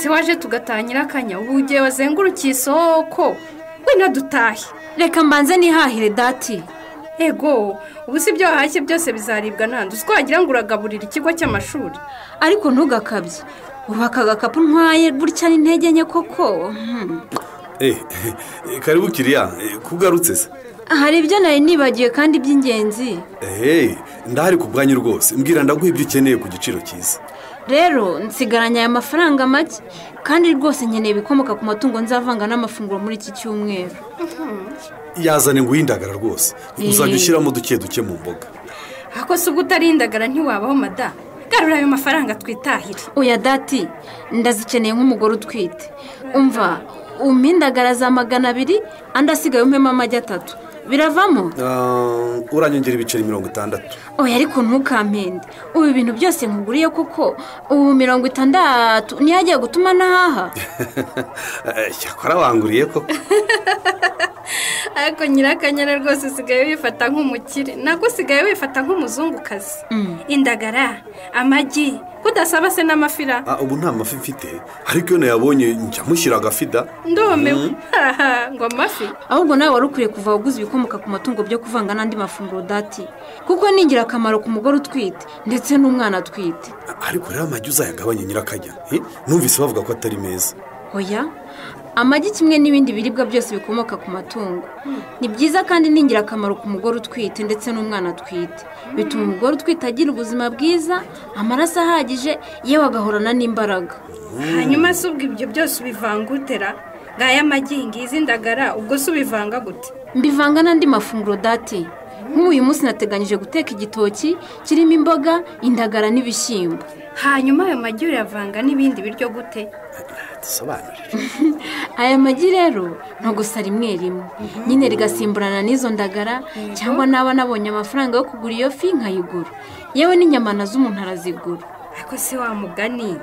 waje tugatangira akanya ubu igihe wazengurukiye isoko wenda dutahe reka mbanze nihahire dati ego ubu si ibyo wahashye byose bizaribwa nandi uzi ko wagira ngo uragaburira ikigo cy'amashuri ariko ntugakabye ubu aka gakapu ntwaye gutya n'intege nke koko karibu kiriya kugarutse se hari ibyo nari nibagiwe kandi by'ingenzi ehehe ndahari ku bwanyu rwose mbwira ndaguha ibyo ukeneye ku giciro cyiza rero nsigaranye aya mafaranga make kandi rwose nkeneye ibikomoka ku matungo nzavanga n'amafunguro muri iki cyumweru yazane ngo uyindagara rwose uzajya ushyiramo duke duke mu mboga ako si ubwo utarindagara ntiwabaho madamu garura ayo mafaranga twitahire uya dati ndazikeneye nk'umugore utwite umva umpindagara za magana abiri andi asigaye umpemo amagi atatu biravamo uranyongera ibiceri mirongo itandatu oya ariko ntukampende ubu ibintu byose nkuguriye kuko ubu mirongo itandatu niyo agiye gutuma n'ahaha cyakora wanguriye ko ariko nyirakanyana rwose usigaye wifata nk'umukire nabwo usigaye wifata nk'umuzungukazi indagara amagi kudasaba se n'amafira ubu nta mafi mfite ariko iyo nayabonye njya mushyira agafida ndumiwe ngo amafi ahubwo nawe wari ukwiye kuva waguze ibikomoka ku matungo byo kuvanga n'andi mafunguro dati kuko ni ingirakamaro ku mugore utwite ndetse n'umwana atwite ariko rero amagi uzayagabanye nyirakajya numvise bavuga ko atari meza oya amagi kimwe n'ibindi biribwa byose bikomoka ku matungo ni byiza kandi ni ingirakamaro ku mugore utwite ndetse n'umwana atwite bituma umugore utwite agira ubuzima bwiza amaraso ahagije yewe agahorana n'imbaraga hanyuma si ubwo ibyo byose ubivanga utera ngaya amagi ngizi ndagara ubwo si ubivanga gute mbivanga n'andi mafunguro dati nk'uyu munsi nateganyije guteka igitoki kirimo imboga indagara n'ibishyimbo hanyuma ayo magi uyavanga n'ibindi biryo gute dusobanurire aya magi rero ni gusa rimwe rimwe nyine rigasimburana n'izo ndagara cyangwa naba nabonye amafaranga yo kugura iyo fi nkayigura yewe n'inyama nazo umuntu arazigura ariko si wa mugani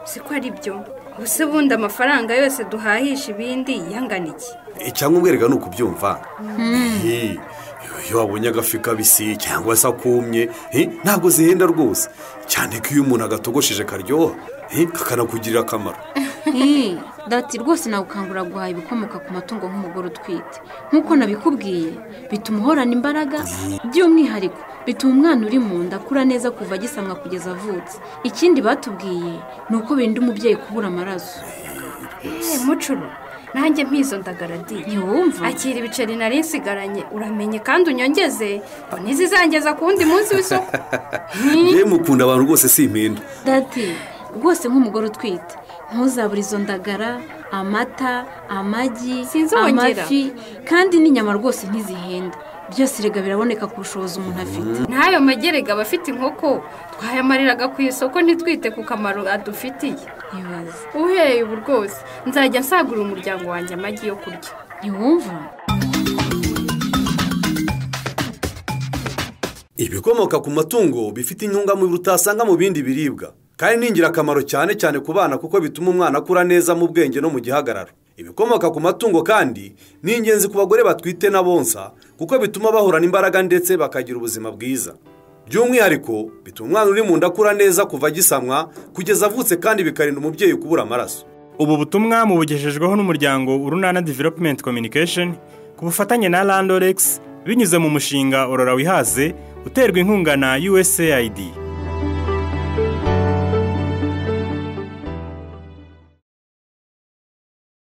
si ko ari byo gusa ubundi amafaranga yose duhahisha ibindi yangana iki cyangwa umwereka ni ukubyumva iyo wabonye agafi kabisi cyangwa se akumye ntabwo zihenda rwose cyane ko iyo umuntu agatogosheje karyoha kakanakugirira akamaro dati rwose nagukangura guhaha ibikomoka ku matungo nk'umugore utwite nk'uko nabikubwiye bituma uhorana imbaraga by'umwihariko bituma umwana uri mu nda akura neza kuva agisamwa kugeza avutse ikindi batubwiye ni uko birinda umubyeyi kubura amaraso mucuru nanjye mpizo ndagaradiye ntiwumva akira ibiceri nari nsigaranye uramenye kandi unyongeze ntizizangeza ku wundi munsi w'isoko yewe mukunda abantu rwose si impinda dati rwose nk'umugore utwite ntuzabure izo ndagara amata amagi amafi kandi n'inyama rwose ntizihenda byose rega biraboneka ku bushobozi umuntu afite n'ayo magerega aba afite inkoko twayamariraga ku isoko ntitwite ku kamaro adufitiye ibaze uhereye ubu rwose nzajya nsagurira umuryango wanjye amagi yo kurya ntiwumva ibikomoka ku matungo bifite intungamubiri utasanga mu bindi biribwa kandi ni ingirakamaro cyane cyane ku bana kuko bituma umwana akura neza mu bwenge no mu gihagararo ibikomoka ku matungo kandi ni ingenzi ku bagore batwite na bonsa kuko bituma bahorana imbaraga ndetse bakagira ubuzima bwiza by'umwihariko bituma umwana uri mu nda akura neza kuva agisamwa kugeza avutse kandi bikarinda umubyeyi kubura amaraso ubu butumwa mubugejejweho n'umuryango urunana developumenti kominikesheni ku bufatanye na randoregisi binyuze mu mushinga orora wihaze uterwa inkunga na usayidi